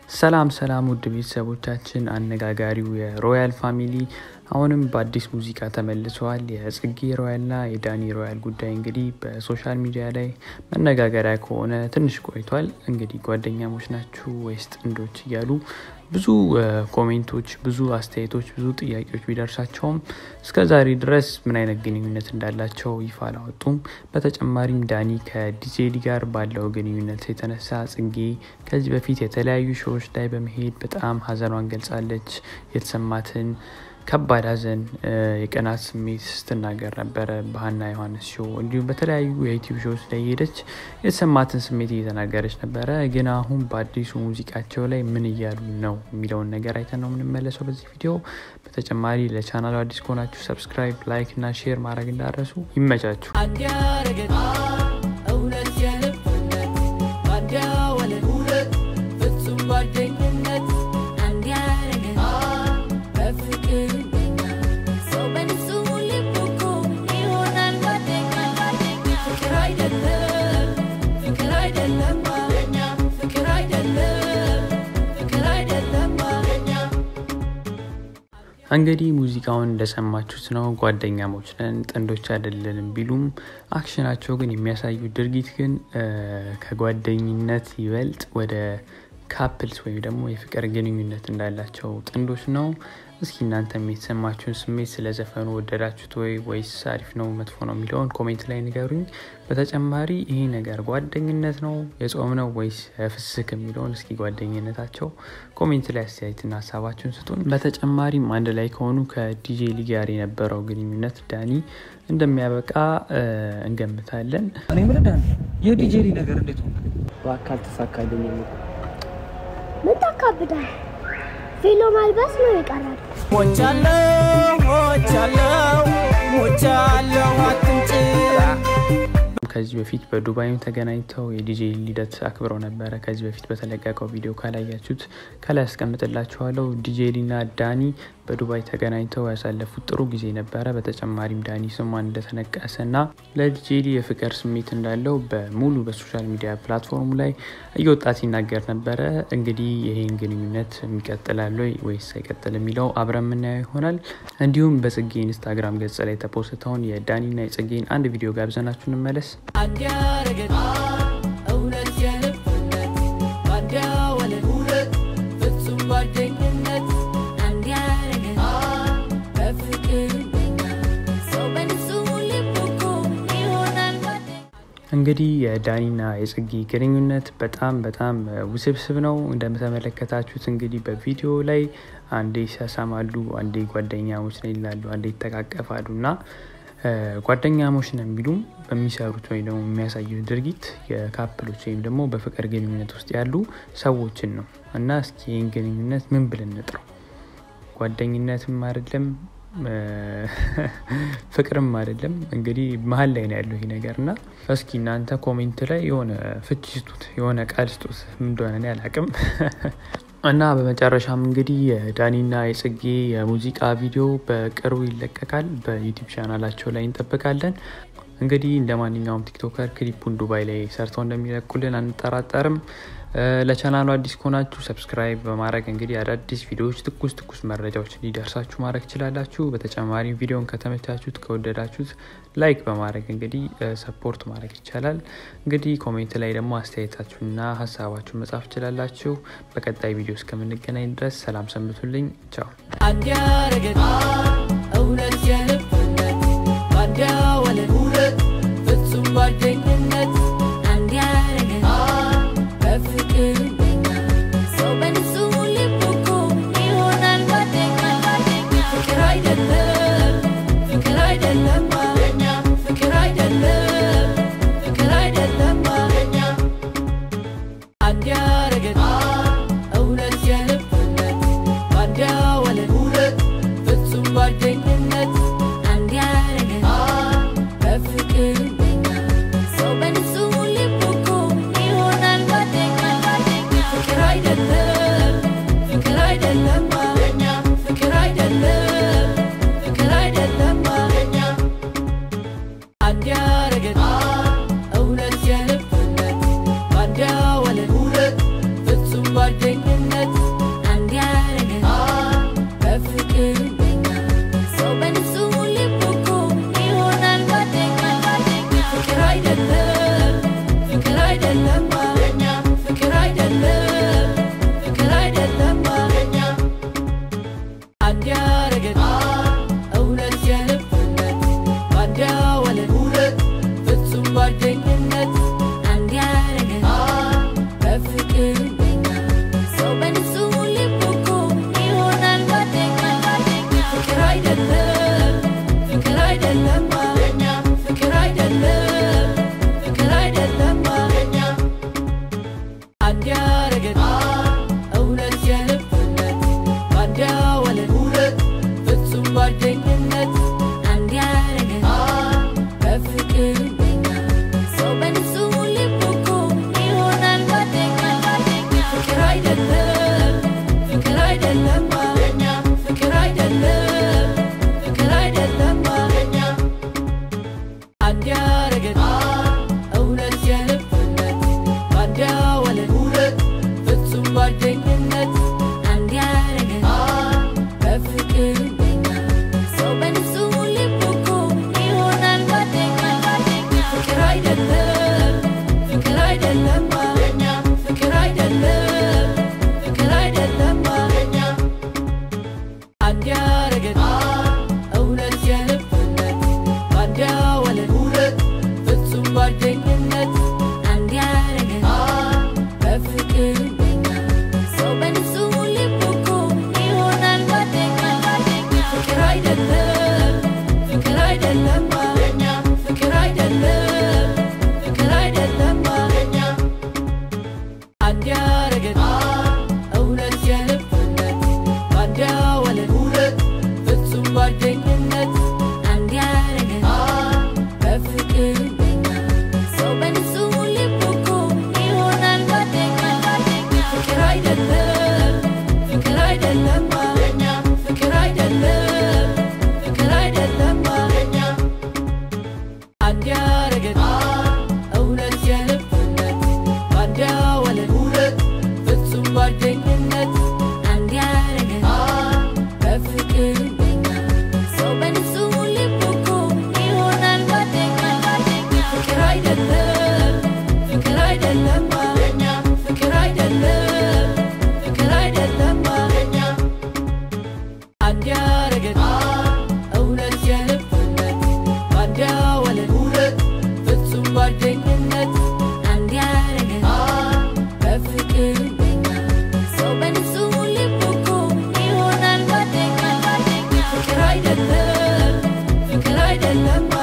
ሰላም ሰላም ውድ ቤተሰቦቻችን፣ አነጋጋሪው የሮያል ፋሚሊ አሁንም በአዲስ ሙዚቃ ተመልሰዋል። የጽጌ ሮያልና የዳኒ ሮያል ጉዳይ እንግዲህ በሶሻል ሚዲያ ላይ መነጋገሪያ ከሆነ ትንሽ ቆይቷል። እንግዲህ ጓደኛሞች ናችሁ ወይስ ጥንዶች እያሉ ብዙ ኮሜንቶች፣ ብዙ አስተያየቶች፣ ብዙ ጥያቄዎች ቢደርሳቸውም እስከ ዛሬ ድረስ ምን አይነት ግንኙነት እንዳላቸው ይፋ አላወጡም። በተጨማሪም ዳኒ ከዲጄሊ ጋር ባለው ግንኙነት የተነሳ ጽጌ ከዚህ በፊት የተለያዩ ሾዎች ላይ በመሄድ በጣም ሀዘኗን ገልጻለች። የተሰማትን ከባድ ሀዘን የቀናት ስሜት ስትናገር ነበረ በሀና ዮሐንስ ሾው እንዲሁም በተለያዩ የዩቲዩብ ሾዎች ላይ ሄደች የተሰማትን ስሜት እየተናገረች ነበረ። ግን አሁን በአዲሱ ሙዚቃቸው ላይ ምን እያሉ ነው የሚለውን ነገር አይተን ነው የምንመለሰው በዚህ ቪዲዮ። በተጨማሪ ለቻናሉ አዲስ ከሆናችሁ ሰብስክራይብ፣ ላይክ እና ሼር ማድረግ እንዳረሱ ይመቻችሁ። እውነት የልብነት ባንዲያ ወለል ሁለት ፍጹም ጓደኝነት አንድ ያረገን በፍቅር እንደኛ ሰው በንጹህ ልብ እኮ ይሆናል ጓደኛ ጓደኛ ፍቅር አይደለም ፍቅር አይደለም ፍቅር አይደለም ፍቅር አይደለም እንግዲህ ሙዚቃውን እንደሰማችሁት ነው። ጓደኛሞች ነን ጥንዶች አይደለንም ቢሉም አክሽናቸው ግን የሚያሳዩ ድርጊት ግን ከጓደኝነት ይበልጥ ወደ ካፕልስ ወይም ደግሞ የፍቅር ግንኙነት እንዳላቸው ጥንዶች ነው። እስኪ እናንተም የተሰማችሁን ስሜት ስለ ዘፈኑ ወደዳችሁት ወይ ወይስ አሪፍ ነው መጥፎ ነው የሚለውን ኮሜንት ላይ ንገሩኝ። በተጨማሪ ይሄ ነገር ጓደኝነት ነው የጾም ነው ወይስ ፍስክ የሚለውን እስኪ ጓደኝነታቸው ኮሜንት ላይ አስተያየትና ሀሳባችሁን ስጡን። በተጨማሪም አንድ ላይ ከሆኑ ከዲጄ ሊ ጋር የነበረው ግንኙነት ዳኒ እንደሚያበቃ እንገምታለን። እኔ የምልህ ዳኒ የዲጄሊ ነገር እንዴት ሆነ? በአካል ተሳካልኝ የሚል ምን ታካብዳል? ቬሎ ማልበስ ነው የቀራል። ሞቻለው ሞቻለው ሞቻለው አትንጭ ከዚህ በፊት በዱባይም ተገናኝተው የዲጄ ልደት አክብረው ነበረ። ከዚህ በፊት በተለቀቀው ቪዲዮ ካላያችሁት ከላይ ያስቀምጥላችኋለሁ። ዲጄ ሊና ዳኒ በዱባይ ተገናኝተው ያሳለፉት ጥሩ ጊዜ ነበረ። በተጨማሪም ዳኒ ስሟን እንደተነቀሰ ና ለዲጄ ሊ የፍቅር ስሜት እንዳለው በሙሉ በሶሻል ሚዲያ ፕላትፎርሙ ላይ እየወጣ ሲናገር ነበረ። እንግዲህ ይህን ግንኙነት የሚቀጥላል ወይ ወይስ አይቀጥል የሚለው አብረን የምናየው ይሆናል። እንዲሁም በጽጌ ኢንስታግራም ገጽ ላይ የተፖስተውን የዳኒና የጽጌን አንድ ቪዲዮ ጋብዘናችሁ እንመለስ። አንድ ያረገን እውነት የልብነት ባንዲያ ወለል ሁለት ፍጹም ጓደኝነት አንድ ያረገን በፍቅር እንደኛ ሰው በንጹህ ልብ እኮ ይሆናል ጓደኛ እንግዲህ የዳኒና የጽጌ ግንኙነት በጣም በጣም ውስብስብ ነው። እንደተመለከታችሁት እንግዲህ በቪዲዮ ላይ አንዴ ይሳሳማሉ፣ አንዴ ጓደኛሞች ነን ይላሉ፣ አንዴ ይተቃቀፋሉ እና ጓደኛሞች ነን ቢሉም በሚሰሩት ወይም ደግሞ የሚያሳዩት ድርጊት የካፕሎች ወይም ደግሞ በፍቅር ግንኙነት ውስጥ ያሉ ሰዎችን ነው እና እስኪ ይህን ግንኙነት ምን ብለን እንጥረው? ጓደኝነትም አይደለም ፍቅርም አይደለም። እንግዲህ መሀል ላይ ነው ያለው ይህ ነገር እና እስኪ እናንተ ኮሜንት ላይ የሆነ ፍቺ ስጡት፣ የሆነ ቃል ስጡት። ምን እንደሆነ እኔ አላቅም። እና በመጨረሻም እንግዲህ የዳኒና የጽጌ የሙዚቃ ቪዲዮ በቅርቡ ይለቀቃል። በዩቲዩብ ቻናላቸው ላይ እንጠብቃለን። እንግዲህ እንደ ማንኛውም ቲክቶከር ክሊፑን ዱባይ ላይ ሰርተው እንደሚለቁልን አንጠራጠርም። ለቻናሉ አዲስ ከሆናችሁ ሰብስክራይብ በማድረግ እንግዲህ አዳዲስ ቪዲዮዎች፣ ትኩስ ትኩስ መረጃዎች እንዲደርሳችሁ ማድረግ ትችላላችሁ። በተጨማሪም ቪዲዮን ከተመቻችሁት ከወደዳችሁት ላይክ በማድረግ እንግዲህ ሰፖርት ማድረግ ይቻላል። እንግዲህ ኮሜንት ላይ ደግሞ አስተያየታችሁና ሀሳባችሁን መጻፍ ትችላላችሁ። በቀጣይ ቪዲዮ እስከምንገናኝ ድረስ ሰላም ሰንብቱልኝ። ቻው አንድ ያረገን እውነት የልብነት ባንዲያ ወለል ሁለት ፍጹም ጓደኝነት አንድ ያረገን በፍቅር እንደኛ ሰው በንጹህ ልብ እኮ ይሆናል ጓደኛ ጓደኛ ፍቅር አይደለም ፍቅር አይደለም ፍቅር አይደለም ፍቅር አይደለም አንድ ያረገን እውነት የልብነት ባንዲያ ወለል ሁለት ፍጹም ጓደኝነት አንድ ያረገን በፍቅር እንደኛ ሰው ጓደኝነት አንድ ያረገን በፍቅር እንደኛ ሰው በንጹህ ልብ እኮ ይሆናል ጓደኛ ፍቅር አይደለም ፍቅር አይደለም ፍቅር አይደለም ፍቅር አይደለም አንድ ያረገን እውነት የልብነት በአንድ ያዋለን ፍጹም ጓደኝነት አንድ ያረገን በፍቅር እንደኛ ሰው በንጹህ ልብ እኮ ይሆናል ጓደኛ ፍቅር አይደለም ፍቅር አይደለም ፍቅር አይደለም ፍቅር አይደለም አንድ ያረገን እውነት የልብነት በአንድ ያዋለን ፍጹም ጓደኝነት አንድ ያረገን በፍቅር እንደኛ ሰው በንጹህ ልብ እኮ ይሆናል ጓደኛ ፍቅር አይደለም ፍቅር አይደለም ፍቅር አይደለም ፍቅር አይደለም አንድ ያረገን እውነት የልብነት በአንድ ያዋለን ፍጹም ጓደኝነት አንድ ያረገን በፍቅር እንደኛ ሰው በንጹህ ልብ እኮ ይሆናል ጓደኛ ፍቅር አይደለም ፍቅር አይደለም ፍቅር አይደለም ፍቅር አይደለም አንድ ያረገን እውነት የልብነት በአንድ ያዋለን ፍጹም ጓደኝነት አንድ ያረገን በፍቅር እንደኛ ሰው በንጹህ ልብ እኮ ይሆናል ጓደኛ ፍቅር አይደለም ፍቅር አይደለም ፍቅር አይደለም ፍቅር አይደለም አንድ ያረገን እውነት የልብነት በአንድ ያዋለን ፍጹም ጓደኝነት አንድ ያረገን በፍቅር እንደኛ ሰው በንጹህ ልብ እኮ ይሆናል ጓደኛ ፍቅር አይደለም ፍቅር አይደለም ፍቅር አይደለም ፍቅር አይደለም አንድ ያረገን እውነት የልብነት በአንድ ያዋለን ፍጹም ጓደኝነት አንድ ያረገን በፍቅር እንደኛ ሰው በንጹህ ልብ እኮ ይሆናል ጓደኛ ፍቅር አይደለም ፍቅር አይደለም ፍቅር አይደለም ፍቅር አይደለም አንድ ያረገን እውነት የልብነት በአንድ ያዋለን ፍጹም ጓደኝነት አንድ ያረገን በፍቅር እንደኛ ሰው በንጹህ ልብ እኮ ይሆናል ጓደኛ ፍቅር አይደለም ፍቅር አይደለም